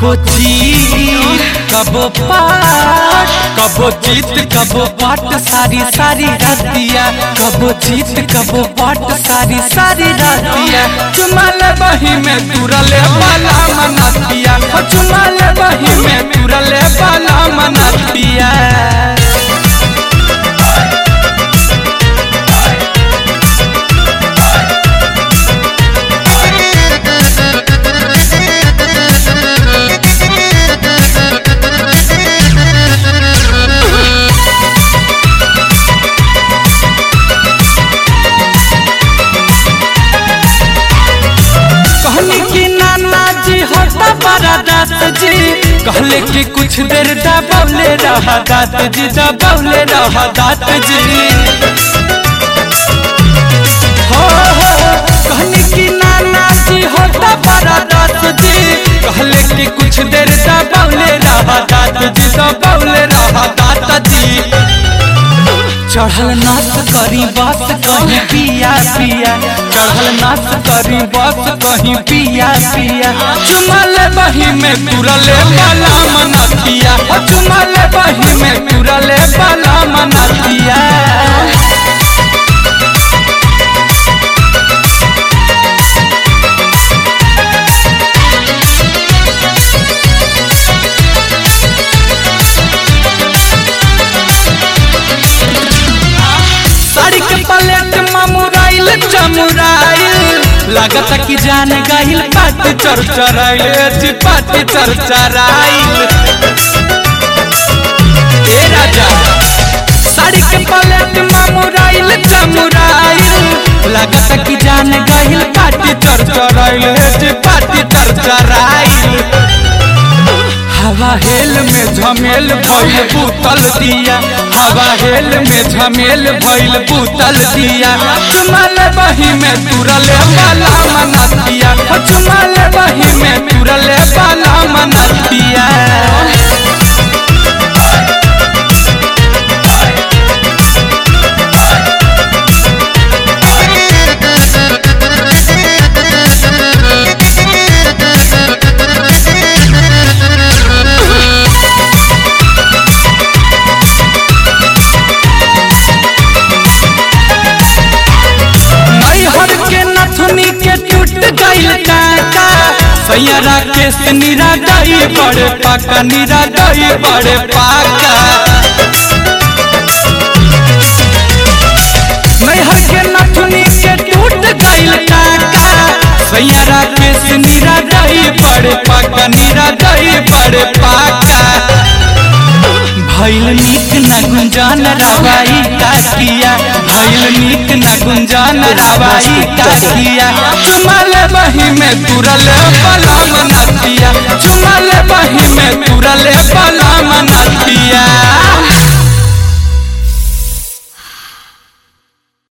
कबो जीत कबो पाट कबो जीत कबो पाट सारी सारी रातिया कबो जीत कबो पाट सारी सारी रातिया चुमाल बही में तुरले बाला मनातिया ओ चुमाल बही में तुरले बाला मनातिया कहनी कि नाना जी होता बड़ा दास जी कहले कि कुछ देर दबौले रहा दात जी दबौले रहा दात जी हो हो कहनी कि नाना जी होता बड़ा दास जी कहले कि कुछ देर दबौले रहा दात जी दबौले रहा दात जी चढ़ल नाच करी बस कहीं पिया पिया चढ़ल नाच करी बस कहीं पिया पिया चुमल बही में तुरले बाला मनतिया ओ चुमल बही में तुरले बाला मनतिया साड़ी के पलेट ममुराइल चमुराइल लागत कि जान गइल पाट चर चराइल जी पाट चर चराइल ए राजा साड़ी के पलेट ममुराइल चमुराइल लागत कि जान गइल पाट चर चराइल जी पाट चर चराइल हवा हेल में झमेल भइल बूतल दिया हवा हेल में झमेल भइल बूतल दिया चुमल बही में तुरले बाला मनतिया ओ चुमल बही में तुरले बाला मनतिया नैहर के नथुनी के टूट गइल काका सैयरा के से निरा गई बड़े पाका निरा गई बड़े पाका नैहर के नथुनी के टूट गइल काका सैयरा के से निरा गई बड़े पाका निरा गई बड़े पाका भैल नीक न गुंजान रवाई का किया भैल नीक न गुंजान रवाई का किया चुमल बही में तुरल बला मनतिया चुमल बही में तुरल बला मनतिया